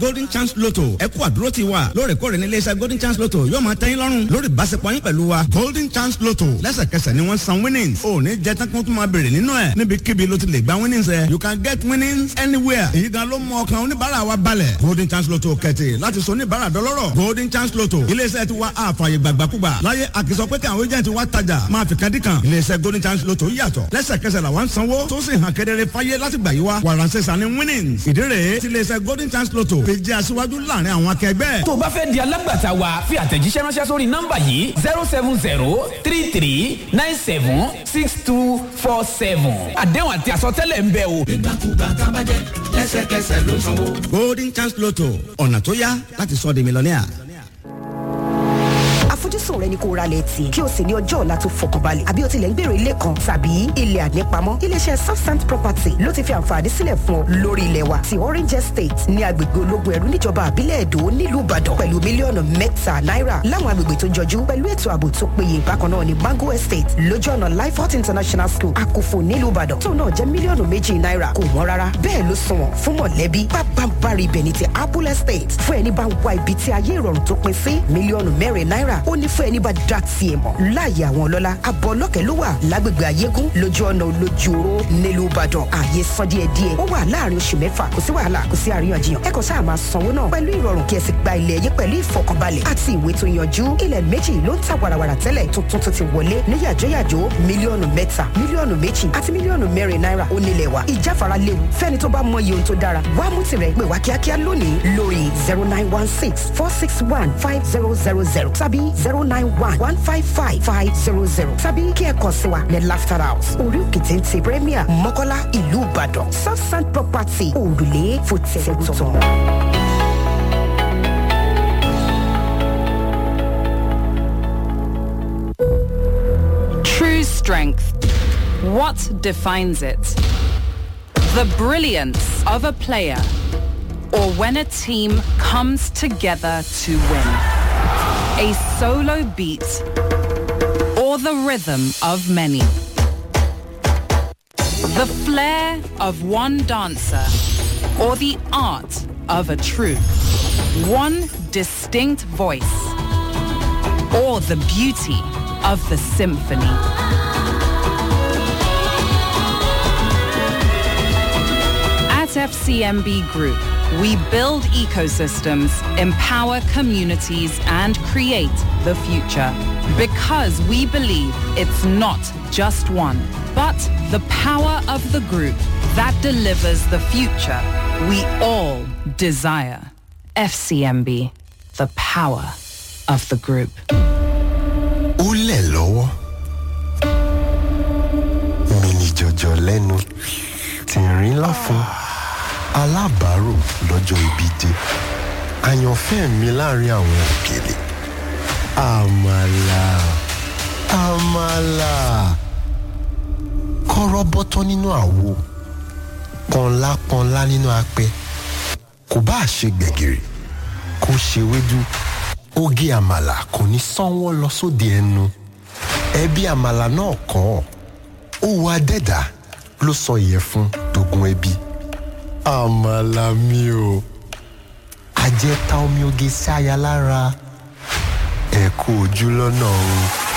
golden chance lotto ẹ kú àdúró ti wa lóòrèkóòrè ní iléeṣẹ́ golden chance lotto yóò máa tẹ́yìn lọ́rùn lórí ìbáṣepọ̀ yín pẹ̀lú wa golden chance lotto lẹ́sẹ̀kẹsẹ̀ ni wọ́n san winnings ò ní jẹ́ tán kí wọ́n tún máa béèrè nínú ẹ̀ níbikíbi ló ti lè gba winnings ẹ̀ you can get winnings anywhere èyí gan ló mú ọkàn oníbàárà wa balẹ̀ golden chance lotto kẹ̀tì láti sọ oníbàárà dọlọ́rọ̀ golden chance lotto iléeṣẹ́ ti wa àfààyè gbàgbàkúgbà láyé àkìsọ pé kí àwọn agent wa tajà máa fi kan dí kan iléeṣẹ́ golden chance lotto yàtọ̀ lẹ́sẹ̀kẹsẹ̀ làwọn sanwó tó sì hàn kedere fáyé láti gbà yí wa wàràǹsẹ̀ sani winnings ìdí rèé ti iléeṣẹ́ golden chance lotto fi jẹ́ aṣíwájú láàrin àwọn akẹgbẹ́. tó o bá fẹ́ di alágbàtà wa fi àtẹ̀jíṣẹ́ ránṣẹ́ sórí nọ́mbà yìí zero seven zero three three nine seven six two four seven àdéhùn àti àsọtẹ́lẹ̀ ń bẹ o. ìgbàkúgbà tábàjẹ́ lẹ́sẹ̀kẹsẹ̀ ló sanwó. golden chance lotto ọ̀nà tó yá láti sọ di mílíọ̀nìà. àfojúsùn rẹ ni kó ra lẹ̀ tì kí o sì ní ọjọ́ ọ̀la tó fọkànbalẹ̀ àbí o tilẹ̀ ń gbèrò ilé kan tàbí ilẹ̀ ànípamọ́ iléeṣẹ́ southsand property ló ti fi àǹfààní sílẹ̀ fún ọ lórí ilẹ̀ wa ti orange estate ní agbègbè ológun ẹ̀rú níjọba àbílẹ̀ èdò nílùú ìbàdàn pẹ̀lú mílíọ̀nù mẹ́ta náírà láwọn agbègbè tó jọjú pẹ̀lú ètò ààbò tó péye bákan náà ní mango estate lójú ọ̀nà lifehot international school àkófò nílùú ìbàdàn tó náà jẹ́ mílíọ̀nù méjì náírà kò wọ́n rárá bẹ́ẹ̀ ló sunwọ̀n fún mọ̀lẹ́bí pápánbárì ibẹ̀ ní ti apple estate fún ẹni bá ń wá ibi tí ayé ìrọ̀rùn tó pin sí mílíọ̀nù mẹ́rin náírà ó ní fún ẹni bá dá tiẹ̀ mọ̀ láàyè àwọn ọlọ́lá abọ́ ọlọ́kẹ́ ló wà lágbègbè ayégún lójú ọ̀nà olójúoró nílùú ìbàdàn ààyè san díẹ̀ díẹ̀ ó wà láàrin oṣù mẹ́fà kò sí wàhálà kò sí àríyànjiyàn ẹ kàn sáà máa sanwó náà pẹ̀lú ìrọ̀rùn kí ẹ sì gba ilẹ̀ yín pẹ̀lú ìfọkànbalẹ̀ àti ìwé tó yanjú ilẹ̀ méjì ló ń ta wàràwàrà tẹ́lẹ̀ tuntun tó ti wọlé ní yàjóyàjó mílíọ̀nù mẹ́ta mílíọ̀nù méjì àti mílíọ̀nù mẹ́rin náírà ó nílẹ̀ wa ìjáfara léwu fẹ́ni tó bá mọ iye ohun tó dára wá mú tirẹ̀ pè wá kíákíá lónìí lórí zero nine one six four six one five zero zero zero tàbí zero nine one one five five five zero zero tàbí kí ẹ kàn sí wa ní laughter house orí òkè téńté premier mọ́kọ́lá ìlú ìbàdàn southside property òrùlé fòtẹ́ẹ̀tọ̀. True strength. What defines it? The brilliance of a player or when a team comes together to win. A solo beat or the rhythm of many. The flair of one dancer or the art of a troupe. One distinct voice or the beauty of the symphony. At FCMB Group, we build ecosystems, empower communities, and create the future. Because we believe it's not just one, but the power of the group that delivers the future we all desire. FCMB, the power of the group. ó lẹ̀ lọ́wọ́ mini jọjọ lẹ́nu tìrín láfún alábàárò lọ́jọ́ ibi dé àyànfẹ́ mi láàrin àwọn òkèlè àmàlà àmàlà kọ́rọ́ bọ́tọ́ nínú àwo pọnlá pọnlá nínú apẹ kò bá ṣe gbẹ̀gìrì kó ṣe wédú oge àmàlà kò ní sanwó lọ sóde ẹnu ẹbí àmàlà náà kọ́ ó wá dẹ́dà ló sọ ìyẹ̀fun dogun ẹbí àmàlà mi o àjẹta omi oge sí aya lára ẹ kú ojú lọ́nà o.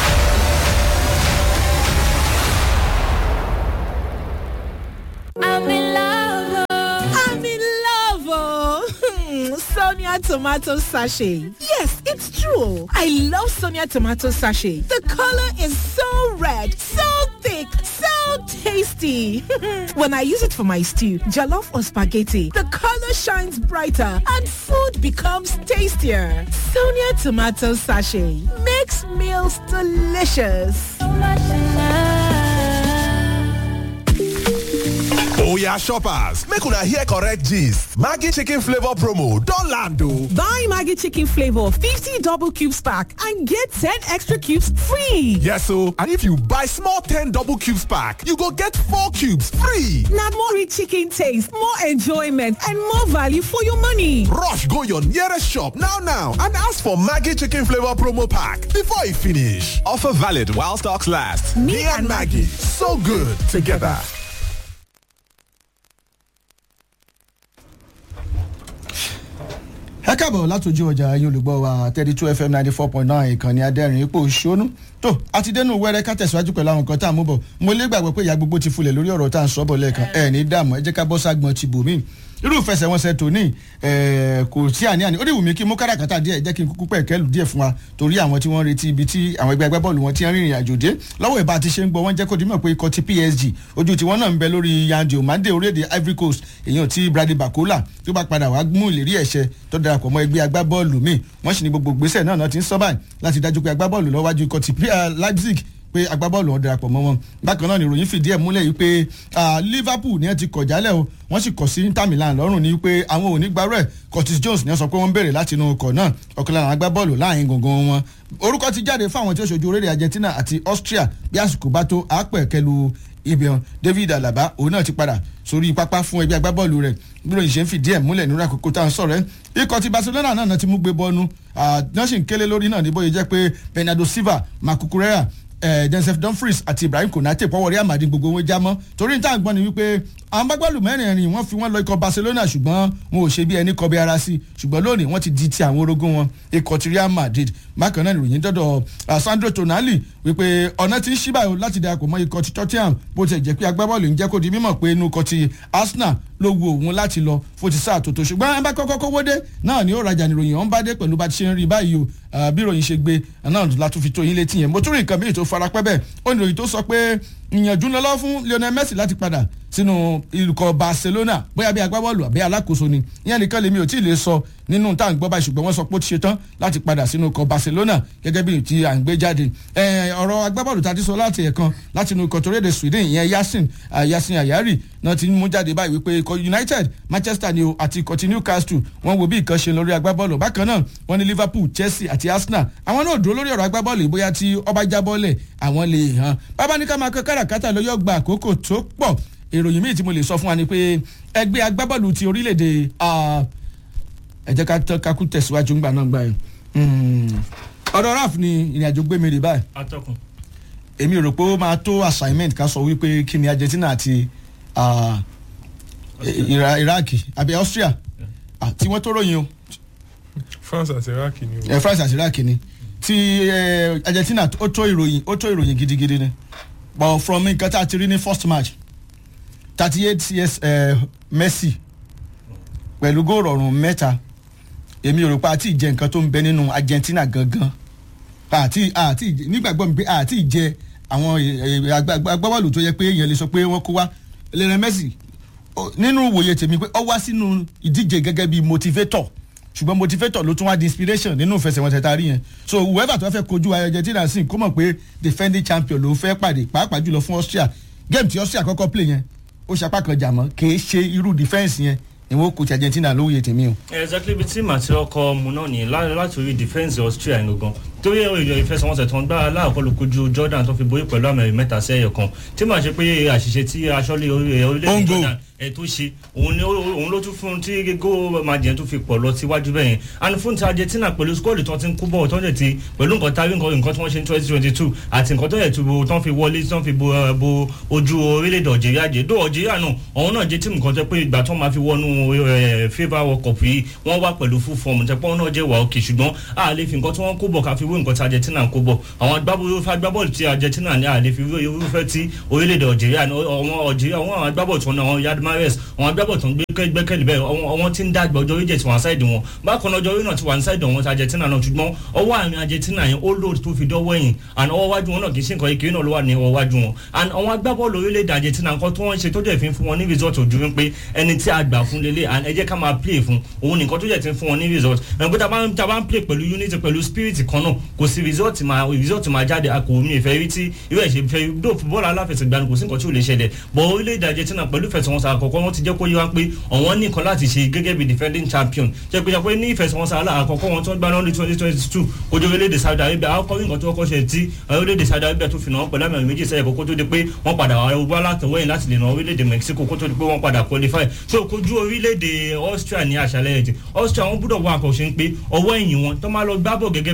I'm in love. oh. I'm in love. Oh. Sonia tomato sachet. Yes, it's true. I love Sonia tomato sachet. The color is so red, so thick, so tasty. when I use it for my stew, jollof or spaghetti, the color shines brighter and food becomes tastier. Sonia tomato sachet makes meals delicious. Oya shoppers, make una hear correct gist. Maggie chicken flavor promo don land o. Buy Maggie chicken flavor 50 double cubes pack and get 10 extra cubes free. Yes o, and if you buy small 10 double cubes pack, you go get 4 cubes free. Now more rich chicken taste, more enjoyment and more value for your money. Rush go your nearest shop now now and ask for Maggie chicken flavor promo pack before e finish. Offer valid while stocks last. Me, and Maggie, so good together. káàbọ̀ látòjú ọjà yín olùgbọ́ wa thirty two fm ninety four point nine ìkànnì adẹ́rìn ipò òṣónú tó àti dẹnu wẹrẹ ká tẹ̀síwájú pẹ̀lú àwọn nǹkan tá à ń mú bọ̀ mo lé gbàgbọ́ pé ìyá gbogbo ti fulẹ̀ lórí ọ̀rọ̀ tá à ń sọ bọ̀ lẹ́ẹ̀kan ẹ̀ ní dààmú ẹ jẹ́ ká bọ́ ságbọn ti bò míì irú ìfẹsẹ̀wọnsẹ̀ tòní kò sí àní-àní ó dì wù mí kí n mú káràkátà díẹ̀ jẹ́ kí n kúkú pẹ̀kẹ́lù díẹ̀ fún wa torí àwọn tí wọ́n retí ibi tí àwọn ẹgbẹ́ agbábọ́ọ̀lù wọn ti ń rìnrìn àjò dé lọ́wọ́ ìbá ti ṣe ń gbọ́ wọ́n jẹ́ kó dimọ̀ pé ikọ̀ ti PSG ojú tí wọ́n náà ń bẹ lórí Yandi Omande orílẹ̀-èdè Ivory Coast èèyàn ti Brady Bakola tó bá padà wá mú ìlérí ẹ̀ṣẹ̀ tó darapọ̀ mọ́ ẹgbẹ́ agbábọ́ọ̀lù míì wọ́n sì ní gbogbo gbèsè náà náà ti ń sọ́ báyìí láti dájú pé agbábọ́ọ̀lù lọ́wájú ikọ̀ ti Leipzig pé agbábọ́ọ̀lù wọn darapọ̀ mọ́ wọn bákan náà ni ìròyìn fìdí ẹ̀ múlẹ̀ yìí pé Liverpool ni ẹ ti kọ̀ jálẹ̀ o wọ́n sì kọ̀ sí Inter Milan lọ́rùn ní pé àwọn ò ní gbarú ẹ̀ Curtis Jones ni wọ́n sọ pé wọ́n ń béèrè láti inú ọkọ̀ náà ọ̀kan lára agbábọ́ọ̀lù láàrin gangan wọn orúkọ ti jáde fún àwọn tí ó ṣojú orílẹ̀ Argentina àti Austria bí àsìkò bá tó àápẹ̀ kẹlu ibian David Alaba òun náà ti padà sórí pápá fún ẹgbẹ́ agbábọ́ọ̀lù rẹ̀ bí ròyìn ṣe ń fìdí ẹ̀ múlẹ̀ nínú àkókò tá à ń sọ̀rọ̀ ẹ́ ikọ̀ ti Barcelona náà ti mú gbé bọ́ọ̀nù náà sì ń kélé lórí náà ní bóyá jẹ́ pé Bernardo Silva Marco Correa eh, Joseph Dumfries àti Ibrahim Konate pọ̀wọ́ Real Madrid gbogbo wọn já mọ́ torí níta gbọ́n ni wípé àwọn gbàgbọ́lù mẹ́rìnrin wọ́n fi wọ́n lọ ikọ̀ Barcelona ṣùgbọ́n wọn ò ṣe bí ẹni kọbi ara sí ṣùgbọ́n lónìí wọ́n ti di ti àwọn orogún wọn ikọ̀ ti Real Madrid bákan náà ìròyìn dọ́dọ̀ Sandro Tonali wípé ọ̀nà ti ń ṣí báyìí láti darapọ̀ mọ́ ikọ̀ ti Tottenham bó ti jẹ́ pé agbábọ́ọ̀lù ń jẹ́ kó di mímọ̀ pé inú ikọ̀ ti Arsenal ló wu òun láti lọ fún ti sáà tòótọ́ ṣùgbọ́n ẹ bá kọ́kọ́ kówó dé náà ni ó rajà níròyìn ọ̀hún bá dé pẹ̀lú bá ti ṣe ń rí báyìí o bí ìròyìn ṣe gbé náà la tún fi tó yín létí yẹn mo tún rí nǹkan míì tó farapẹ́ bẹ́ẹ̀ ó ní ìròyìn tó sọ pé ìyànjú lọ́lọ́ fún Lionel Messi láti padà sínú ìlúkọ Barcelona bóyá bí agbábọ́ọ̀lù àbí alákòóso ni ìyẹn nìkan lèmi ò tí ì lè sọ nínú tá à ń gbọ́ báyìí ṣùgbọ́n wọ́n sọ pé ó ti ṣe tán láti padà sínú ikọ̀ Barcelona gẹ́gẹ́ bí ti à ń gbé jáde ọ̀rọ̀ agbábọ́ọ̀lù tá a ti sọ láti ẹ̀kan láti inú ikọ̀ toréde Sweden ìyẹn Yasin Yasin Ayari náà ti mú jáde báyìí wípé ikọ̀ United Manchester ni o àti ikọ̀ ti Newcastle wọ́n wo bí nǹkan ṣe lórí agbábọ́ọ̀lù bákan náà wọ́n ní Liverpool Chelsea àti Arsenal àwọn náà dúró lórí ọ̀rọ̀ agbábọ́ọ̀lù bóyá tí ọba jábọ́ọ̀lẹ̀ àwọn lè hàn bàbá ní ká máa kọ́ káràkátà lọ́yọ́ gba àkókò tó pọ̀ ìròyìn míì tí mo lè sọ fún wa ni pé ẹgbẹ́ agbábọ́ọ̀lù ti orílẹ̀-èdè ẹ jẹ́ ká tọ́ kakú tẹ̀síwájú ńgbà náà gbà yẹn ọ̀dọ̀ raf ni ìrìnàjò gbé mi rè báyìí atọ́kùn. èmi rò pé ó máa tó assignment ká sọ wípé kí ni Argentina àti Iraq àbí Austria tí wọ́n tó ròyìn o. France àti Iraq ni o. ẹ France àti Iraq ni ti Argentina ó tó ìròyìn ó tó ìròyìn gidigidi ni but from nǹkan tá a ti rí ní first match thirty eight years uh, Messi pẹ̀lú góòlù ọ̀rùn mẹ́ta èmi ò rò pé àti ìjẹ nǹkan tó ń bẹ nínú Argentina gangan àti àti nígbàgbọ́ mi pé àti ìjẹ àwọn agbábọ́ọ̀lù tó yẹ pé èèyàn lè sọ pé wọ́n kó wá Lionel Messi nínú ìwòye tèmi pé ó wá sínú ìdíje gẹ́gẹ́ bí motivator ṣùgbọ́n motivator ló tún wá di inspiration nínú ìfẹsẹ̀wọnsẹ̀ tá a rí yẹn so whoever tó fẹ́ kojú Argentina sí kó mọ̀ pé defending champion ló fẹ́ pàdé pàápàá jùlọ fún Austria game tí Austria kọ́kọ́ play yẹn ó ṣapá kan jà mọ́ kì í ṣe irú defence yẹn ìwọ kò ti Argentina lóye tèmi o. exactly bí tí màtí ọkọ mu náà ní láti orí defence Austria yẹn gangan torí ìjọ ìfẹsẹ̀wọnsẹ̀ tó ń gbá aláàkọ́ ló kojú Jordan tó fi borí pẹ̀lú àmì mẹ́ta sí ẹyọ kan tí màá ṣe pé àṣìṣe tí aṣọ́lé orílẹ̀-èdè Jordan ẹ̀ tó ṣe òun ló tún fún tí gígó májèǹ tó fi pọ̀ lọ síwájú bẹ́ẹ̀ yẹn and fún ti Argentina pẹ̀lú skọ́ọ̀lù tó ti ń kú bọ̀ tó ń ti pẹ̀lú nǹkan tárí nǹkan tí wọ́n ṣe ní twenty twenty two àti nǹkan tó yẹ tó tó ń fi wọlé tó ń fi bo ojú orílẹ̀-èdè Algeria jẹ́ dó Algeria náà òun náà jẹ́ tíìmù kan tẹ́ pé ìgbà tó máa fi wọnú FIFA World Cup yìí wọ́n wá pẹ̀lú full form tẹ́ pé wọ́n náà jẹ́ wà òkè ṣùgbọ́n a lè fi nǹkan tí wọ́n kó bọ̀ ká fi wé nǹkan tí Argentina kó bọ̀ àwọn agbábọ́ọ̀lù tí Argentina ní a lè fi wé irúfẹ́ tí orílẹ̀-èdè Algeria àwọn Algeria àwọn agbábọ́ọ̀lù tí wọ́n náà Yad Mahrez àwọn agbábọ́ọ̀lù tó ń gbẹ́kẹ̀lé bẹ́ẹ̀ àwọn tí ń dàgbà ọjọ́ orí jẹ̀ tí wọ́n ṣáìdì wọn bákan náà ọjọ́ orí náà ti wà ní ṣáìdì wọn ti Argentina náà ṣùgbọ́n ọwọ́ àmì Argentina yẹn ó lòdì tó fi dọ́wọ́ ẹ̀yìn and ọwọ́ wájú wọn náà kì í ṣe nǹkan ìkiri náà ló wà ní ọwọ́ wájú wọn and àwọn agbábọ́ọ̀lù orílẹ̀-èdè Argentina nǹkan tó wọ́n ṣe tó jẹ́ fi fún wọn ní result ojú wípé ẹni tí a gbà fún lélẹ̀ and ẹ jẹ́ ká máa play fún òun nìkan tó jẹ́ ti fún wọn ní result ẹ̀ pé tá a bá ń play pẹ̀lú unity pẹ̀lú spirit kan náà kò sí result máa result máa jáde a kò mi ìfẹ́ rí tí irú ẹ̀ ṣe fẹ́ dó bọ́ọ̀lù aláfẹsẹ̀gbá ni kò sí nǹkan tí ò lè ṣẹlẹ̀ bọ̀ orílẹ̀-èdè Argentina pẹ̀lú ìfẹsẹ̀wọnsẹ̀ àkọ́kọ́ wọn ti jẹ́ kó yé wa pé ọ̀wọ́n ní nǹkan láti ṣe gẹ́gẹ́ bí defending champion jẹ́ pé jẹ́ ní ìfẹsẹ̀wọnsẹ̀ aláàkọ́kọ́ wọn tó ń gbá lọ́dún twenty twenty two ojú orílẹ̀-èdè Saudi Arabia àkọ́kọ́ nǹkan tó kọ́kọ́ ṣe tí orílẹ̀-èdè Saudi Arabia tó fi náà pẹ̀lú àmì méjì sẹ́yẹ̀ kókó tó di pé wọ́n padà wá látọwọ́yìn láti lè ná orílẹ̀-èdè Mexico kó tó di pé wọ́n padà qualify so kojú orílẹ̀-èdè Austria ní àṣálẹ́ ẹ̀jẹ̀ Austria wọn gbúdọ̀ wá àkọ́ṣe ń pé ọwọ́ ẹ̀yìn wọn tó máa lọ gbábọ̀ gẹ́gẹ́ bó ṣe gbábọ̀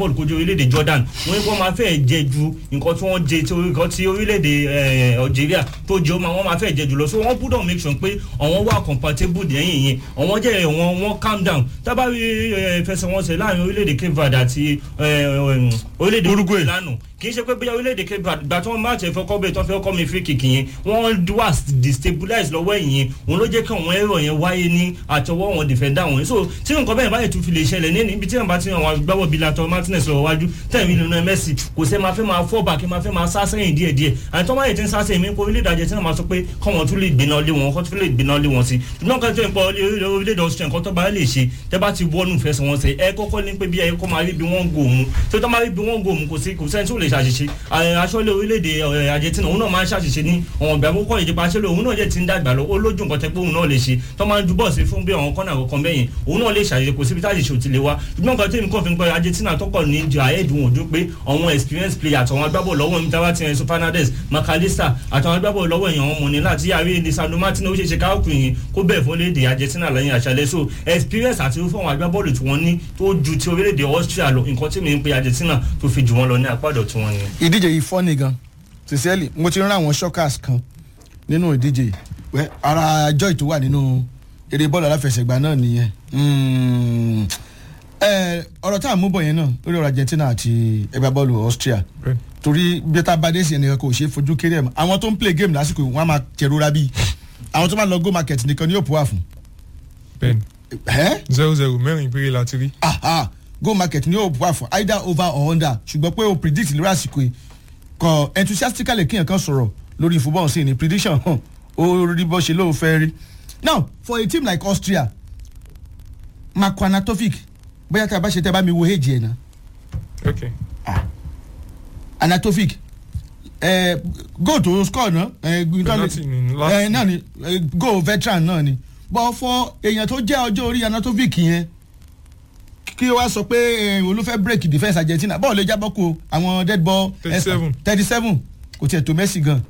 bọ́ọ̀lù kojú orílẹ̀-èdè jordan wọ́n ní kí wọ́n máa fẹ́ jẹ ju nǹkan tí wọ́n jẹ tí nǹkan tí orílẹ̀-èdè eh, algeria tó jẹ́ wọ́n máa fẹ́ jẹ jù lọ so wọ́n gbọ́dọ̀ make sure pé àwọn wà compatible lẹ́yìn yẹn àwọn jẹ́ wọn wọ́n calm down tábà rí eh, fẹsẹ̀wọnsẹ̀ láàrin orílẹ̀-èdè cape verde àti eh, eh, orílẹ̀-èdè uruguay lánàá kì í ṣe pé bóyá orílẹ̀-èdè cape verde gbà tí wọ́n máa tẹ̀ fẹ́ kọ́ bẹ́ẹ̀ tí wọ́n fẹ́ kọ́ mi free kick yẹn wọ́n wà destabilize lọ́wọ́ ẹ̀yìn yẹn òun ló jẹ́ kí àwọn ẹ̀rọ yẹn wáyé ní àtọwọ́ wọn defender wọn so tí nǹkan bẹ́ẹ̀ báyìí tún fi lè ṣẹlẹ̀ ní ibi tí wọ́n bá ti hàn wọn gbáwọ́ bíi latọ́ martinez lọ́wọ́ wájú tẹ̀mí nínú messi kò sẹ́ máa fẹ́ máa fọ́ bàkí máa fẹ́ máa sá sẹ́yìn díẹ̀ díẹ̀ àti tọ́wọ́ yìí ti ń sá sẹ́yìn mi kó orílẹ̀-èdè argentina máa sọ pé kọ́ wọn tún lè gbéná lé wọn kọ́ tún lè gbéná lé wọn sí ṣùgbọ́n kan tó ń pọ̀ orílẹ̀-èdè austria nǹkan tó bá lè ṣe tẹ́ bá ti wọ́nù fẹsẹ̀ wọn sẹ́ ẹ kọ́kọ́ ní pé bí ẹ kọ́ máa rí bí wọ́n ń gò mú tó tọ́ máa rí bí wọ́n ń gò mú kò sí kò sẹ́ni tó lè ṣàṣìṣe aṣọ́lé orílẹ̀-èdè argentina òun náà máa ń ṣàṣìṣe ní ọ̀wọ̀n ìgbà àkókò ìdìbò aṣọ́lé òun náà jẹ́ ti ń dàgbà lọ ó lójú nǹkan tẹ́ pé òun náà lè ṣe tó máa ń ju bọ́ọ̀sì fún bí àwọn kọ́nà àkọ́kọ́ bẹ́yìn òun náà lè ṣàṣìṣe kò síbi táyì ṣò ti lè wá ṣùgbọ́n nǹkan tí mi kàn fi ń pẹ́ argentina tọkọ̀ ní ju àyẹ̀dùn òdu pé àwọn experience player àtàwọn agbábọ̀ lọ́wọ́ mi táwa ti rìn so fernandez macalista àtàwọn agbábọ̀ lọ́wọ́ èèyàn wọn mọ̀ ní láti yàrá lisandro martin ó ṣe ṣe káwọ́ kùnrin kó bẹ̀ fún léde argentina lẹ́yìn àṣálẹ́ so experience àti irúfẹ́ àwọn agbábọ́ọ̀lù tí wọ́n ní tó ju ti orílẹ̀-èdè austria lọ nǹkan tí mi ń pe argentina tó fi jù wọ́n lọ ní apádọ̀ tí wọ́n ní. ìdíje yìí fọ́ nìgan sincerely mo ti rán àwọn shockers kan nínú ìdíje yìí Wẹ́, ara joy tó wà nínú eré bọ́ọ̀lù aláfẹsẹ̀gbá náà nìyẹn Mm. Eh, ọ̀rọ̀ tá à ń mú bọ̀ yẹn náà lórí ọ̀rọ̀ argentina àti ẹgbẹ́ bọ́ọ̀lù austria torí bí tá a bá dé sí ẹnìkan kò ṣeé fojú kéré ẹ̀ mọ́ àwọn tó ń play game lásìkò yìí wọ́n á máa jẹ̀rora bíi àwọn tó máa lọ go market nìkan ni yóò pọ̀ wà fún. bẹ́ẹ̀ni ẹ́ zero zero mẹ́rin péré la ti rí. aha go market ni yóò wà fún either over or under ṣùgbọ́n pé o predict lórí àsìkò yìí kọ enthusiastically kíyàn kan sọ̀rọ̀ lórí football sí ni prediction hàn ó rí bó ṣe lóun fẹ́ rí now for a team like austria marco anatovic bóyá tí a bá ṣe tẹ́ bá mi wo èjì ẹ̀ náà ok anatovic ẹ goal tó score náà ẹ Penalty ni last ẹ náà ni eh, goal veteran náà ni but for èèyàn tó jẹ́ ọjọ́ orí anatovic yẹn kí wàá sọ pé eh, olùfẹ́ break defence argentina bọ́ọ̀lù lè jábọ́ kó àwọn dead ball 37. thirty seven kò tiẹ̀ tó messi gan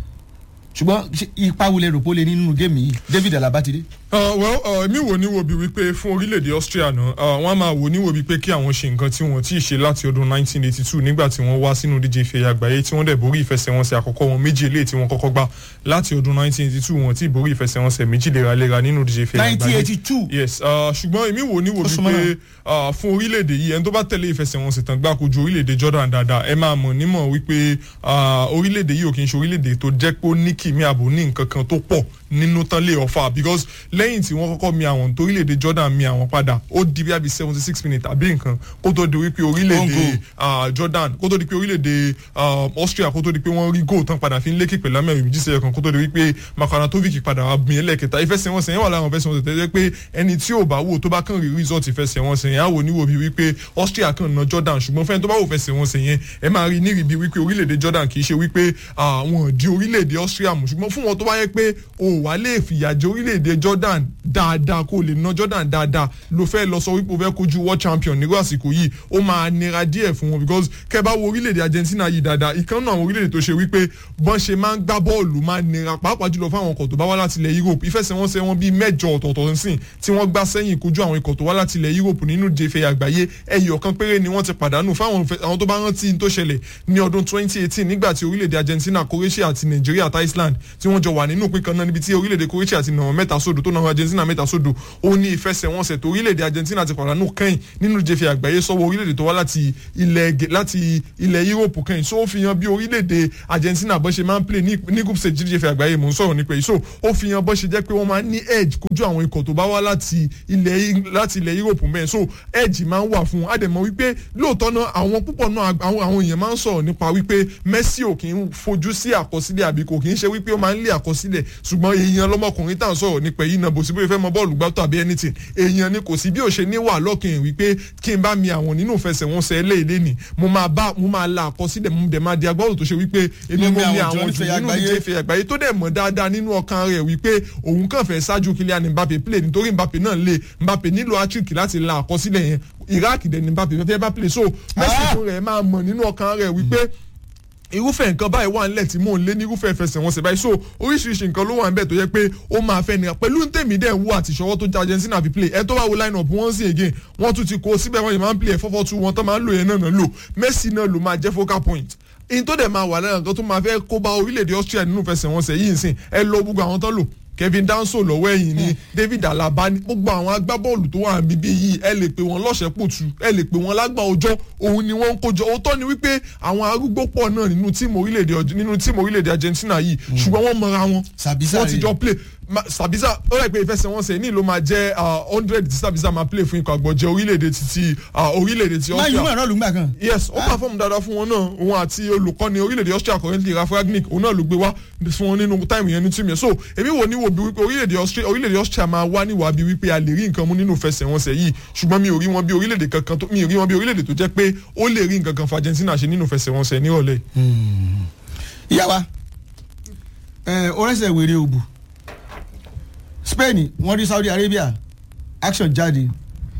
ṣùgbọ́n ṣé ipa wo lè rò pé ó lè ní nínú géèmì yìí david alaba ti dé. Uh, well uh, èmi wò ní wo bí wípé fún orílẹ̀-èdè austria náà uh, wọ́n á máa wò ní wo bí pé kí àwọn ṣe nǹkan tí wọ́n ti ṣe láti ọdún 1982 nígbà tí wọ́n wá sínú díje ìfẹ́ àgbáyé tí wọ́n dẹ̀ borí ìfẹsẹ̀wọnsẹ̀ àkọ́kọ́ wọn méjì eléyìí tí wọ́n kọ́kọ́ gbá láti ọdún 1982 wọ́n ti borí ìfẹsẹ̀wọnsẹ̀ méjì léraléra nínú díje ìfẹ́ àgbáyé 1982. yes uh, ṣùgbọ́n èmi wò ní wo Ó bí súnmọ́ pé uh, fún orílẹ̀-èdè yìí ẹni tó bá tẹ̀lé ìfẹsẹ̀wọnsẹ̀ tán gbá kojú orílẹ̀-èdè jordan dáadáa ẹ máa mọ̀ nímọ̀ wípé uh, orílẹ̀-èdè yìí ò kì í ṣe orílẹ̀-èdè tó jẹ́ pé ó ní kìmí àbò ní nǹkan kan tó pọ̀ nínú tán lè ọ̀fà because lẹ́yìn tí wọ́n kọ́kọ́ mi àwọn tó orílẹ̀-èdè jordan mi àwọn padà ó di bí àbí seventy six minutes àbí nǹkan kó tó di wípé orílẹ̀-èdè uh, jordan kó tó di pé orílẹ̀-èdè uh, austria kó tó di pé wọ́n rí goal tán padà fi ń lékè pẹ̀lú amẹ́rin méjì sẹ́yọ̀ kan kó tó di wípé makaratovic padà wá gbìn ẹlẹ́kẹta ìfẹsẹ̀wọnsẹ̀ yẹn wà láwọn ìfẹsẹ̀wọnsẹ̀ tẹ́lẹ̀ pé ẹni tí ò bá wò tó bá kàn rí result ìfẹsẹ̀wọnsẹ̀ yẹn á wò níwò bí wípé austria kàn ná jordan ṣùgbọ́n fẹ́ni tó bá wò fẹsẹ̀wọnsẹ̀ yẹn ẹ máa rí nírì bí wípé orílẹ̀-èdè jordan kì í ṣe wípé àwọn di orílẹ̀-èdè austria mú ṣùgbọ́n fún wọn tó bá yẹ pé o wà lè fìyà jẹ orílẹ̀-èdè jordan dáadáa kó o lè ná jordan dáadáa ló fẹ́ lọ sọ wípé o fẹ́ kojú world champion nírú àsìkò yìí ó máa nira díẹ̀ fún wọn because kẹ́ bá wo orílẹ̀-èdè argentina yìí dáadáa ìkan náà àwọn orílẹ̀-èdè tó ṣe wípé bọ́n ṣe máa ń gbá bọ́ọ̀lù máa nira pàápàá jùlọ fáwọn ọkọ̀ tó bá wá láti ilẹ̀ europe ìfẹsẹ̀wọnsẹ̀ wọn bíi mẹ́jọ ọ̀tọ̀ọ̀tọ̀ sìn tí wọ́n gbá sẹ́yìn kojú àwọn ikọ̀ tó wá láti ilẹ̀ europe nínú jẹfẹ̀ àgbáyé ẹyọ kan péré ni wọ́n ti pàdánù fáwọn ìfẹ- àwọn tó bá rántí tó ṣẹlẹ̀ ní ọdún 2018 nígbà tí orílẹ̀-èdè argentina croatia àti nigeria àti iceland tí wọ́n jọ wà nínú ìpín kan náà níbi tí orílẹ̀-èdè croatia ti nà wọ́n mẹ́ta sódò tó nà wọ́n argentina mẹ́ta sódò ó ní ìfẹsẹ̀wọnsẹ̀ tó orílẹ̀-èdè argentina ti pàdánù kẹ́yìn nínú jẹfẹ̀ àgbáyé sọ́wọ́ orílẹ̀-èdè tó wá láti ilẹ̀ Gẹ- láti ilẹ̀ europe kẹ́yìn so ó fi hàn bí orílẹ̀-èdè argentina bọ́ ṣe máa ń play ní ní group stage jẹfẹ̀ àgbáyé mò ń sọ̀rọ̀ nípa yìí so ó fi hàn bọ́ ṣe jẹ́ pé wọ́n máa ń ní edge kojú àwọn ikọ̀ tó bá wá láti ilẹ̀ láti ilẹ̀ europe mẹ́rin so edge máa ń wà fún un àdèmọ̀ wípé lóòótọ́ náà àwọn púpọ̀ náà àwọn àwọn èèyàn máa ń sọ̀rọ̀ nípa wípé messi ò kì í fojú sí àkọsílẹ̀ àbí kò kì í ṣe wípé ó máa ń lé àkọsílẹ̀ ṣùgbọ́n èèyàn lọ́mọkùnrin tá à ń sọ̀rọ̀ nípa èyí náà bó sì bóyá fẹ́ mọ bọ́ọ̀lù gbá tàbí anything èèyàn ni kò sí bí ò ṣe ní wà lọ́kàn wípé kí n bá mi àwọn nínú ìfẹsẹ̀wọnsẹ̀ eléyìí ni mo máa bá mo máa la àkọsílẹ̀ mo dẹ̀ máa di agbábọ̀ tó ṣe wípé èmi Mo mo mi mi àwọn àwọn jù jù nínú nínú ìdíje ìdíje ìfẹ́ àgbáyé tó dẹ̀ mọ̀ dáadáa nínú ọkàn rẹ̀ wípé òun kàn fẹ́ ṣáájú Kylian Mbappe play nítorí Mbappe náà lè Mbappe nílò hattrick láti la àkọsílẹ̀ yẹn Iraq dẹ̀ ní Mbappe fẹ́ bá play so Messi fún rẹ̀ máa mọ̀ nínú ọkàn rẹ̀ wípé irúfẹ́ nǹkan báyìí wà nílẹ̀ tí mò ń lé ní irúfẹ́ ìfẹsẹ̀wọnsẹ̀ báyìí so oríṣiríṣi nǹkan ló wà níbẹ̀ tó yẹ pé ó máa fẹ́ nira pẹ̀lú tèmi dẹ̀ wú àti ìṣọwọ́ tó jẹ́ Argentina fi play ẹ tó bá wo line up wọ́n sì again wọ́n tún ti kó síbẹ̀ wọ́n yìí máa ń play ẹ̀ fọ́fọ́ tú wọn tó máa ń lò yẹn náà náà lò Messi náà ló máa jẹ́ focal point in tó dẹ̀ máa wà lára nǹkan tó máa fẹ́ kó bá orílẹ̀-èdè Austria nínú ìfẹsẹ̀wọnsẹ̀ yìí nsìn ẹ lọ gbogbo àwọn tó lò Kevin Danso lọ́wọ́ ẹ̀yìn ni David Alaba ni gbogbo àwọn agbábọ́ọ̀lù tó wà níbí yìí ẹ lè pè wọ́n lọ́sẹ̀pọ̀tù ẹ lè pè wọ́n lágbà ọjọ́ òun ni wọ́n ń kójọ òótọ́ ni wípé àwọn arúgbó pọ̀ náà nínú tíìmù orílẹ̀-èdè nínú tíìmù orílẹ̀-èdè Argentina yìí ṣùgbọ́n wọ́n mọra wọn Sabisa wọ́n ti rèé. jọ play Ma- Sabisa ó rẹ̀ pé ìfẹsẹ̀wọnsẹ̀ ní ló máa jẹ́ hundred tí Sabisa máa play fún ikọ̀ àgbọ̀jẹ̀ orílẹ̀-èdè ti ti ah, orílẹ̀-èdè ti máa yí mọ̀ Austria ẹ̀rọ lùgbà kan. yes ó pàfọ́ọ̀mù dáadáa fún wọn náà òun àti olùkọ́ni orílẹ̀-èdè Austria currently Ralf Rangnick òun náà ló gbé wá fún wọn nínú táìmù yẹn ní tìmí yẹn so èmi wò ní wò bí wípé orílẹ̀-èdè Austria orílẹ̀-èdè Austria máa wá níwà bí wípé a lè rí nǹkan mú nínú ìfẹsẹ̀wọnsẹ̀ yìí ṣùgbọ́n mi ò rí wọn bí orílẹ̀-èdè kankan tó mi ò rí wọn bí orílẹ̀-èdè tó jẹ́ pé ó lè rí nǹkan kan fún Argentina ṣe nínú ìfẹsẹ̀wọnsẹ̀ nírọ̀lẹ́ yìí. ìyá wa ẹ orẹsẹ wèrè òbù Spain wọ́n rí Saudi Arabia action jáde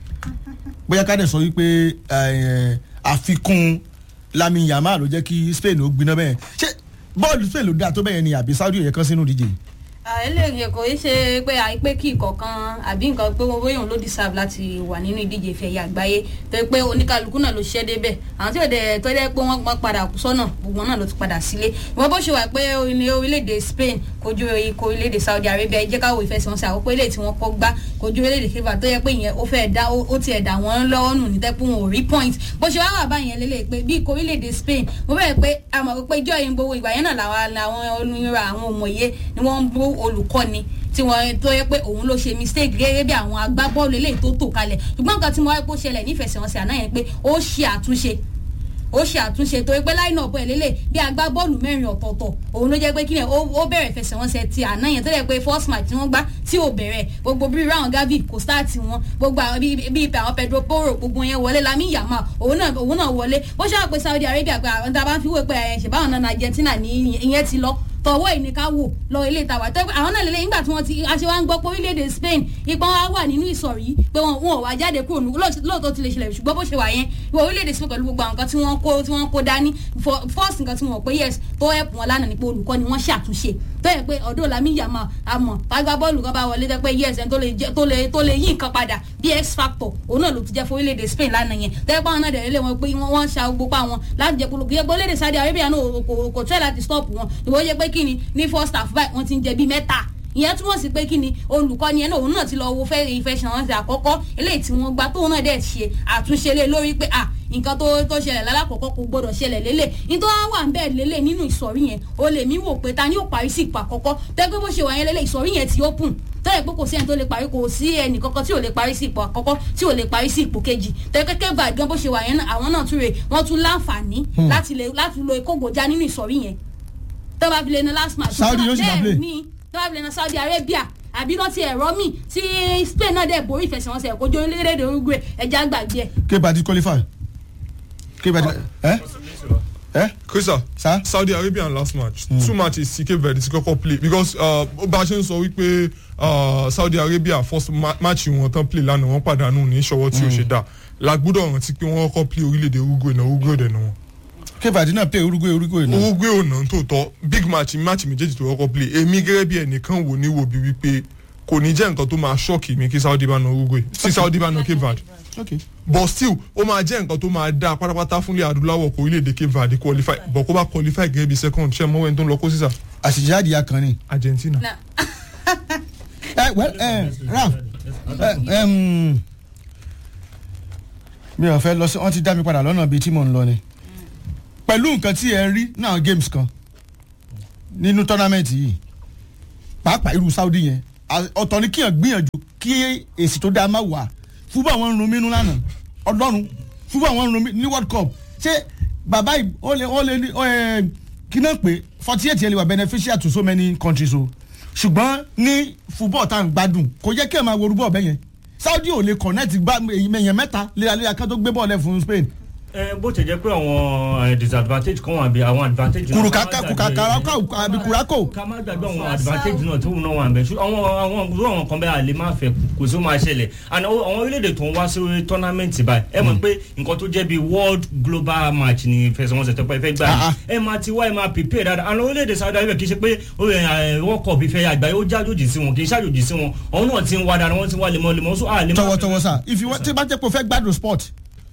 bóyá ká dẹ̀ sọ wípé ẹ, àfikún Lamin Yamal ló jẹ́ kí Spain ó gbiná bẹ́ẹ̀ ṣé bọ́ọ̀lù Spain ló dáa tó bẹ́ẹ̀ ni àbí Saudi yẹ kán sínú ìdíje yìí? eléyìí kò í ṣe pé àìpé kí ìkọ̀kan àbí nǹkan pé wọ́n bóyá òun ló deserve láti wà nínú ìdíje ìfẹ́ ẹ̀yà àgbáyé tó yẹ pé oníkálukú náà ló ṣiṣẹ́ débẹ̀ àwọn tí ò dẹ̀ tó yẹ pé wọ́n wọ́n padà kú sọ́nà gbogbo náà ló ti padà sílé ìwọ́n bó ṣe wà pé ní orílẹ̀-èdè Spain kojú ikọ̀ orílẹ̀-èdè Saudi Arabia jẹ́ káwọ́ ìfẹsẹ̀wọnsẹ̀ àkọ́kọ́ ilé tí wọ́n kọ́ gbá kojú orílẹ̀-èdè Cape Verde tó yẹ pé ìyẹn ó fẹ́ dá ó tiẹ̀ dá wọn lọ́wọ́ nù ní tẹ́pọ̀ wọn ò rí point bó ṣe wá wà báyẹn lélẹ̀ pé bí ikọ̀ orílẹ̀-èdè Spain mo bẹ̀rẹ̀ pé àmọ̀ pé ìjọ yẹn gbowó ìgbà yẹn náà làwọn làwọn onírà àwọn òmòye ni wọ́n ń bú olùkọ́ni tí wọ́n tó yẹ pé òun ló ṣe mistake gẹ́gẹ́ bí àwọn agbábọ́ọ̀lù eléyìí tó tò kalẹ̀ ṣùgbọ́n nǹkan tí mo wáyé pé ó ṣẹlẹ̀ nífẹsẹ̀wọnsẹ̀ àná yẹn pé ó ṣe àtúnṣe ó ṣe àtúnṣe tó yẹ pé line up ẹ̀ lélẹ̀ bí agbábọ́ọ̀lù mẹ́rin ọ̀tọ̀ọ̀tọ̀ òun ló jẹ́ pé kí ni ó ó bẹ̀rẹ̀ ìfẹsẹ̀wọnsẹ̀ ti àná yẹn tó yẹ pé first match tí wọ́n gbá tí ò bẹ̀rẹ̀ gbogbo bí round gavi kò start wọn gbogbo àwọn bí bí àwọn Pedro Porro gbogbo yẹn wọlé Lamine Yamal òun náà òun náà wọlé ó ṣáà pé Saudi Arabia pé àwọn tá a bá ń fi wé pé ẹ̀ ṣèbáwọn náà Argentina ní ìyẹn ti lọ tọwọ́ ìní ká wò lọ ilé ìtawà tó àwọn náà lélẹ́yìn nígbà tí wọ́n ti aṣẹ wa ń gbọ́ pé orílẹ̀-èdè Spain ipa wa wà nínú ìsọ̀rí pé wọn wọn ò wá jáde kúrò ní lóòótọ́ ti lè ṣẹlẹ̀ ṣùgbọ́n bó ṣe wà yẹn ìwọ orílẹ̀-èdè Spain pẹ̀lú gbogbo àwọn nǹkan tí wọ́n kó tí wọ́n kó dání first nǹkan tí wọ́n pé yes tó help wọn lánàá ni pé olùkọ́ ni wọ́n ṣàtúnṣe tó yẹ pé ọ̀dọ́ Lamine Yamal àmọ́ pàgbà bọ́ọ̀lù kan bá wọlé tẹ́ pé yes ẹni tó lè jẹ́- tó lè tó lè yí nǹkan padà bí x factor òun náà ló ti jẹ́ fún orílẹ̀-èdè Spain lánàá yẹn tẹ́ pé àwọn náà dẹ̀ lé wọn pé wọ́n wọ́n ṣa gbogbo pa wọn láti jẹ́ kó kí ẹgbẹ́ orílẹ̀-èdè Saudi Arabia náà kò- kò kò tẹ́ láti stop wọn ìwọ yẹ pé kí ni ní first half báyìí wọ́n ti ń jẹ bí mẹ́ta ìyẹn túmọ̀ sí pé kí ni olùkọ́ni ẹ̀ náà òun náà ti lọ wo fẹ́ ìfẹsẹ̀wọnsẹ̀ àkọ́kọ́ eléyìí tí wọ́n gbá tóun náà dẹ̀ ṣe àtúnṣe lé lórí pé à nǹkan tó tó ṣẹlẹ̀ lálákọ̀ọ́kọ́ kò gbọ́dọ̀ ṣẹlẹ̀ lélẹ̀ nítorí wọ́n wà ń bẹ́ẹ̀ lélẹ̀ nínú ìsọ̀rí yẹn o lè mí wò pé ta ni yóò parí sí ipò àkọ́kọ́ tẹ́gbẹ́ bó ṣe wà yẹn lélẹ̀ ìsọ̀rí yẹn ti open tẹ́lẹ̀ pé kò sí ẹni tó lè parí kò sí ẹnì kankan tí ò lè parí sí ipò àkọ́kọ́ tí ò lè parí sí ipò kejì tẹ́kẹ́kẹ́ bá gan bó ṣe wà yẹn náà àwọn náà tún rè wọ́n tún láǹfààní Hmm. láti lè láti lo ìkógojá nínú ìsọ̀rí yẹn tó bá fi lè na last match Saudi yóò sì máa play. bẹ́ẹ̀ ni tó bá fi lè na Saudi Arabia àbí náà ti ẹ̀rọ mi tí Spain náà dẹ̀ borí ìfẹsẹ̀wọnsẹ̀ kojú orílẹ̀-èdè Uruguay ẹja gbàgbé ẹ̀. Cape Verde qualify Cape Verde ẹ ẹ Krista Saudi Arabian last match two matches ti Cape Verde ti kọ́kọ́ play because uh, bá a ṣe ń sọ wípé uh, Saudi Arabia first ma match wọn tán play lánàá wọ́n pàdánù ní ìṣọwọ́ tí ó ṣe dá lágbúdọ̀ rántí pé wọ́n kọ́kọ́ play orílẹ̀-èdè Uruguay náà Uruguay dẹ̀ náà wọn. Cape Verde náà play Uruguay Uruguay náà. Uruguay ò náà tó tọ́ big match match méjèèjì tó kọ́kọ́ play èmi gẹ́gẹ́ bí ẹnìkan wò ní wò bí wípé kò ní jẹ́ nǹkan tó máa ṣọ́ọ̀kì mi kí Saudi bá na Uruguay sí Saudi bá na Cape Verde okay. but still ó máa jẹ́ nǹkan tó máa dá pátápátá fúnlẹ̀ adúláwọ̀ kó orílẹ̀-èdè Cape Verde qualify but kó bá qualify gẹ́gẹ́ bí second ṣe mọ́wẹ́ tó ń lọ kó sísà. àṣìṣe àdìyà kan ni. Argentina. ẹ well ẹ Ralph ẹ ẹm, mi ò fẹ́ lọ sí wọ́n ti dá mi padà lọ́nà bíi tí mò ń lọ ni pẹ̀lú nǹkan tí ẹ rí náà games kan nínú tọ́námẹ́ǹtì yìí pàápàá irú Saudi yẹn à- ọ̀tọ̀ ni kíyàn gbìyànjú kí èsì tó dáa má wà fúbọ̀ àwọn ń run mínú lánàá ọlọ́run fúbọ̀ àwọn ń run mí ní World Cup ṣé bàbá yìí ó lè ó lè ní ó, ẹ, kí náà pé forty eight yẹn lè wà beneficial to so many countries o ṣùgbọ́n ní football tá à ń gbádùn kò yẹ kí ẹ máa wo orúbọ̀ bẹ́ẹ̀ yẹn Saudi ò lè connect gbá èyàn mẹ́ta léraléra kan tó gbé bọ́ọ̀lù ẹ̀ fún Spain ẹ bó ti jẹ́ pé àwọn eh, disadvantage kan wà bí àwọn advantage. náà kùrùkàkà ká má gbàgbé- kùkàkà àbí kùràkò. ká má gbàgbé àwọn advantage náà tó náà wà ń bẹ ṣùgbọ́n àwọn àwọn irú àwọn kan bẹ́ẹ̀ àlè máa fẹ́ kò sí ó máa ṣẹlẹ̀ and àwọn àwọn orílẹ̀-èdè tó ń wá sí tournament báyìí ẹ mọ̀ pé nǹkan tó jẹ́ bíi world global match ni ìfẹsẹ̀wọnsẹ̀ tó pẹ́ fẹ́ gbà Ah, ní ẹ máa ti wá ẹ máa prepare dáadáa àwọn orílẹ̀-èdè Saudi Arabia kì í ṣe pé ó yẹ, eh, world cup ìfẹ́ àgbáyé ó jájòjì sí wọn kì í ṣàjòjì sí wọn àwọn náà ti ń wá dáadáa wọ́n ti ń wá lemọ́lemọ́ so àlè máa tọwọtọwọ sá if you want tí bá jẹ́ pé o fẹ́ gbádùn sport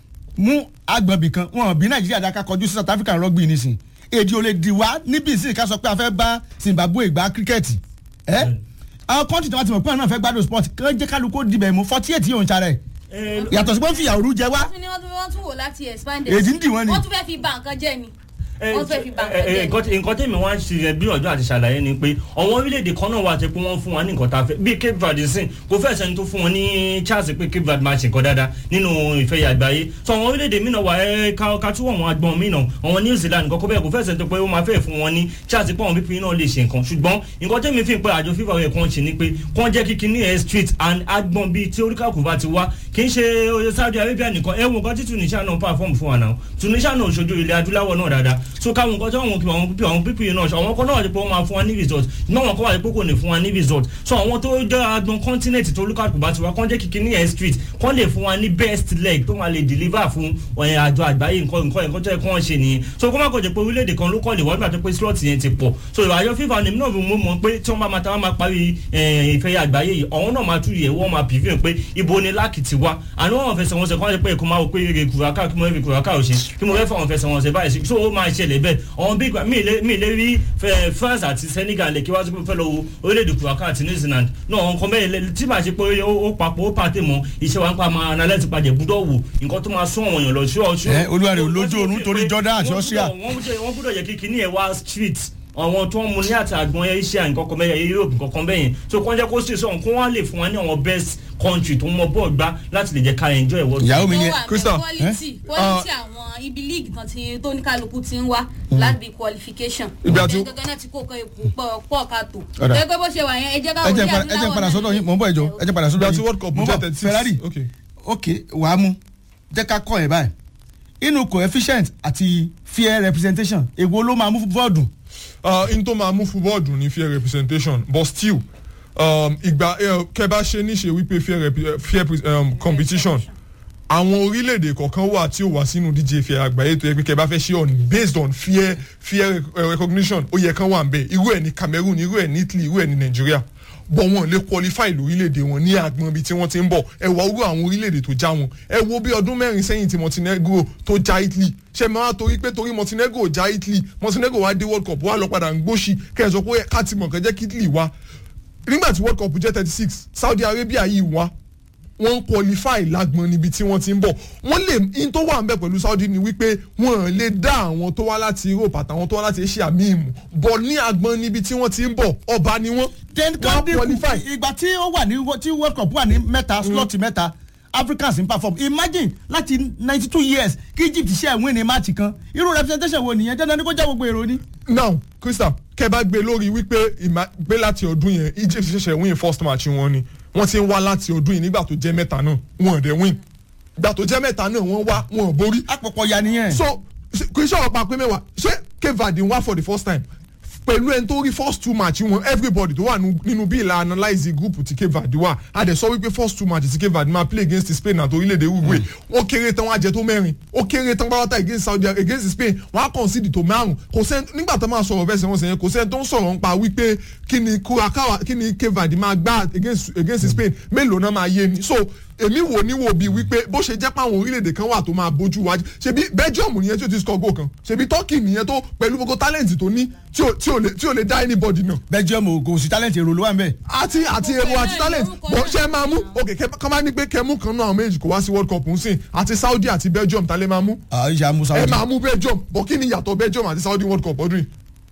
mú agbọ̀nbì kan wọn bí nàìjíríà dáká kọjú sí south african rugby nísìn èdè ò lè dì wá níbi ìsìn ká sọ pé a fẹ́ bá zimbabwe gbá kíríkẹ́ẹ̀tì ẹ́ àwọn kọ́ńtì tí wọ́n ti mọ̀ pé àwọn náà fẹ́ gbádùn sport kí jẹ́ kálukó dibẹ̀ mú forty eight yóò ń sarẹ̀ yàtọ̀ sí pé ń fi ìyàwó jẹ wá wọ́n tún ní wọ́n tún wọ́n tún wò láti expand Èdè ń dì wọ́n ni. wọ́n tún fẹ́ fi ba nǹkan jẹ́ ni wọ́n fẹ́ fi ba nǹkan ẹ, ẹ, jẹ́ ni. nǹkan tí- nǹkan tèmi wá ń ṣe gbìyànjú àti ṣàlàyé ni pé àwọn orílẹ̀-èdè kan náà wà tẹ́ pé wọ́n fún wa ní nǹkan tá a fẹ́ bíi Cape Verde sìn kò fẹ́ sẹ́ni tó fún wọn ní chance pé Cape Verde máa ṣe nǹkan dáadáa nínú ìfẹ́ àgbáyé so àwọn orílẹ̀-èdè mìíràn wà ẹ ká ká tún àwọn agbọ̀n mìíràn àwọn New Zealand nǹkan kó bẹ́ẹ̀ kò fẹ́ sẹ́ni tó pé ó máa fẹ́ fún wọn ní chance pé àwọn pípín náà lè ṣe nǹkan ṣùgbọ́n nǹkan tèmi fi pé àjọ FIFA yẹ kàn ṣe ni pé kàn jẹ́ kíkí ní air street and agbọ̀n bíi tí oríkàkù bá ti wá kì í ṣe oye Saudi Arabia nìkan ẹ wo nǹkan tí Tunisia náà perform fún wa náà Tunisia náà ṣojú ilẹ̀ adúláwọ̀ náà dáadáa so káwọn nǹkan tí àwọn kí àwọn pípì àwọn pípì yìí náà ṣe àwọn kan náà wà pé wọ́n máa fún wa ní result náà wọn kọ́ wà pé kò ní fún wa ní result so àwọn tó jẹ́ agbọn continent tó olúkàkù bá ti wá kán jẹ́ kíkí ní air street kán lè fún wa ní best leg tó máa lè deliver fún ẹ̀, àjọ àgbáyé nǹkan nǹkan nǹkan tó yẹ kí wọ́n ṣe nìyẹn so kó má kọ̀ jẹ́ pé orílẹ̀-èdè kan ló kọ́ lè wọ́n nígbà tó pé slot yẹn ti pọ̀ so àjọ FIFA ni náà mo mọ̀ pé tí wọ́n bá máa ta wọ́n máa parí ẹ̀, ìfẹ́ àgbáyé yìí àwọn náà máa tú yẹ̀ wọ́n máa pìfín pé ibo ni láàkì ti wá àná wọn fẹsẹ̀ wọn sẹ̀ kọ́ ẹ pé kó máa wò pé èrè kùràkà kí mo èrè kùràkà ò ṣe kí mo fẹ́ fọ àwọn fẹsẹ̀ wọn sẹ̀ báyìí sí so ó máa ṣẹlẹ̀ bẹ́ẹ̀ àwọn bí mi lè mi lè rí fẹ- France àti Senegal lè kí wá sí pé fẹ́ lọ wo orílẹ̀-èdè kùràkà àti New Zealand náà àwọn kan bẹ́ẹ̀ lẹ- tí màá ṣe pé ó ó papọ̀ ó pàtẹ́ mọ́ iṣẹ́ wa ń pa máa analyse pàjẹ́ gbúdọ̀ wò nǹkan tó máa sún àwọn èèyàn lọ sí ọ̀ṣun. ẹ olúwa rẹ olójú oorun torí Jordan àti Austria. wọ́n gbúdọ̀ wọ́n gbúdọ̀ yẹ kí kíní ẹ̀ wá street àwọn tó ń mu ní àtàgbọn asia nǹkan kan bẹ́ẹ̀ europe nǹkan kan bẹ́ẹ̀ yẹn so kọ́ jẹ́ kó sì sọ̀rọ̀ kó wọ́n lè fún wa ní àwọn best country tó mọ bọ́ọ̀ gbá láti lè jẹ́ ká enjoy world cup. ìyàwó mi yẹn Ó wà Crystal bẹ́ẹ̀, quality quality àwọn ibi league kan tí tó ní kálukú ti ń wá láti qualification. Ibi àti- Ẹ gẹ́gẹ́ náà ti kó kan èkó pọ̀ pọ̀ ká tó. Ọ̀dà. ẹ pé bó ṣe wà yẹn ẹ jẹ́ ká ẹ wọlé jẹ́ padà- ẹ jẹ́ padà sọ́dọ̀ yín mò ń bọ̀ ẹ̀jọ̀ ẹ jẹ́ padà sọ́dọ̀ Ìgbà tí yín World Cup Mò ń jẹ́ bọ̀, 36. Ferrari Okay. ok wàá mú jẹ́ ká kọ́ ẹ̀ báyìí inú coefficient àti fair representation èwo ló máa mú bọ́ọ̀dù uh, in tó máa mú football dùn ní fair representation but still um, ìgbà uh, kẹ bá ṣe níṣe wípé fair, rep, uh, fair um, competition àwọn orílẹ̀-èdè kọ̀ọ̀kan wà tí ó wà sínú díje ìfẹ́ àgbáyé tó yẹ pé kẹ bá fẹ́ ṣe on based on fair fair uh, recognition ó yẹ kán wà ń bẹ̀ irú ẹ̀ ní Cameroon irú ẹ̀ ní Italy irú ẹ̀ ní Nigeria bọ̀ wọn lè qualify lórílẹ̀‐èdè wọn ní àgbọn ibi tí wọ́n ti ń bọ̀ ẹ wá orú àwọn orílẹ̀‐èdè tó já wọn ẹ wo bí ọdún mẹ́rin sẹ́yìn tí Montenegro tó já Italy ṣe máa torí pé torí Montenegro já Italy Montenegro wá dé World Cup wá lọ padà ń gbóṣì kẹ́ ẹ sọ pé ká ti mọ̀ kẹ́ jẹ́ kí Italy wá nígbà tí World Cup jẹ́ thirty six Saudi Arabia yìí wá wọ́n ń qualify lágbọn níbi tí wọ́n ti ń bọ̀ wọ́n lè in tó wà ń bẹ̀ pẹ̀lú Saudi ni wípé wọ́n lè dá àwọn tó wá láti Europe àtàwọn tó wá láti Asia míì mú bọ̀ ní agbọn níbi tí wọ́n ti ń bọ̀ ọba ni wọ́n then wọ́n á kọ́ndé qualify. ìgbà tí ó wà ní tí world cup wà ní mẹ́ta slot mẹ́ta africans ń perform imagine láti ninety two years kí egypt ṣe ẹ̀wọ̀n ní match kan irú representation wo nìyẹn dandan ni kó jẹ́ gbogbo èrò ni. now crystal kẹ bá gbé lórí wípé ìmá gbé láti ọdún yẹn Egypt ṣẹ̀ṣẹ̀ win first match wọn ni wọ́n ti ń wá láti ọdún yìí nígbà tó jẹ́ mẹ́ta náà wọn ò dẹ̀ win ìgbà tó jẹ́ mẹ́ta náà wọ́n wá wọn ò borí. àpòpọ̀ ya nìyẹn. so kì í ṣọ̀rọ̀ pa pé mẹ́wàá ṣé Cape Verde ń wá for the first time pẹ̀lú ẹni tó rí first two match wọn everybody tó wà nú- nínú bí ìlà analyse group ti Cape Verde wà a dẹ̀ sọ wípé first two matches ti Cape Verde máa play against Spain àti orílẹ̀-èdè Uruguay ó kéré tán wọ́n á jẹ tó mẹ́rin ó kéré tán pátá against Saudi against Spain wọ́n á concede tó márùn kò sẹ́ni nígbà tó máa sọ̀rọ̀ bẹ́ẹ̀ sẹ́wọ̀n sẹ́yìn kò sẹ́ni tó ń sọ̀rọ̀ nípa wípé kí ni Curacao kí ni Cape Verde máa gbá against against Spain mélòó náà máa yé ni so èmi wò ní wò bíi wípé bó ṣe jẹ́ pé àwọn orílẹ̀-èdè kan wà tó máa bójú wájú ṣebí Belgium nìyẹn tí ó ti score goal kan ṣebí Turkey nìyẹn tó pẹ̀lú gbogbo talent tó ní tí ò tí ò lè tí ò lè dá anybody náà. Belgium ò kò sí talent èrò ló wà ń bẹ̀. àti àti èrò àti talent bọ̀ ṣe máa mú ok kẹ́ máa ní pé kẹ́ mú kan náà àwọn méjì kó wá sí World Cup ń sìn àti Saudi àti Belgium ta lè máa mú. ìyá musa ẹ máa mú Belgium bọ̀ kí ni ìyàtọ̀ Belgium àti Saudi World Cup ọdún yìí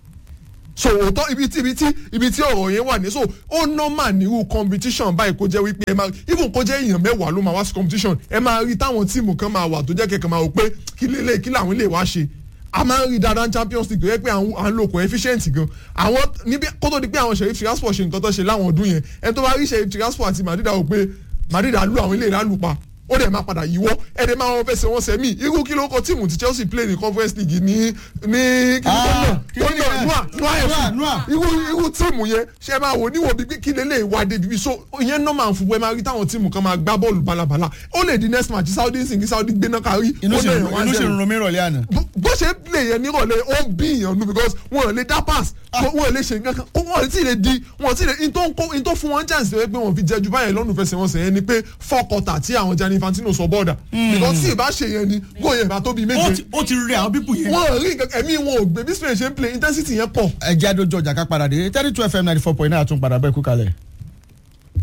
so òótọ́ ibi tí ibi tí ibi tí ọ̀rọ̀ yẹn wà ní so ó normal nírú competition báyìí kó jẹ́ wípé ẹ máa even kó jẹ́ èèyàn mẹ́wàá ló máa wá sí competition ẹ máa rí táwọn tíìmù kan máa wà tó jẹ́ kẹ̀kẹ́ máa wò pé kí lélẹ̀ kí làwọn lè wá ṣe a máa ń rí dáadáa ní Champions League tó yẹ pé àwọn à ń lo coefficient gan àwọn níbi kó tó di pé àwọn Sheriff Tiraspol ṣe nǹkan tó ṣe láwọn ọdún yẹn ẹni tó bá rí Sheriff Tiraspol àti Madrid àwọn pé Madrid á lù àwọn ilé ìlànà pa ó dẹ̀ máa padà yíwọ́ ẹ̀dẹ̀ máa wọn fẹsẹ̀ wọn sẹ́mi irú kí ló kọ tíìmù tí chelsea play ní conference league ní ní kí ló Ah, tó náà tó kí ni náà ẹ? nua nua Nua, fc Nua. irú irú tíìmù yẹn ṣe máa wò níwò bíi kí lélẹ̀ wá débi bí so ìyẹn normal fún wẹ́ẹ́ máa rí táwọn tíìmù kan máa gbá bọ́ọ̀lù balabala ó lè di next match saudi nsìn kí saudi gbéná kárí inú ó sì lè ń wá inú sì zero ń ro mí rọ̀lẹ́ àná. bó ṣe play yẹn nírọ̀lẹ́ ó ń bí ìyàn nu because wọn ò lè dá pass wọn ò lè ṣe nǹkan kan wọn ò tí ì lè di wọn ò tí ì lè in tó ń kó in tó fún wọn chance pé wọn fi jẹ ju báyẹn lọ́nù fẹsẹ̀ wọn sẹ́yìn ni pé four quarter tí àwọn Gianni Infantino sọ bọ́ọ̀dà because tí ìbá ṣe yẹn ni góò yẹn bá tó bíi ó méje ti- ó ti rẹ àwọn pípù yẹn. wọn ò rí nǹkan ẹ̀mí wọn ò gbé bí Spain ṣe ń play intensity yẹn pọ̀. ẹ jẹ́ àdójọ ọjà ká padà dé thirty two fm ninety four point nine àtúnpadà bẹ́ẹ̀ kú kalẹ̀.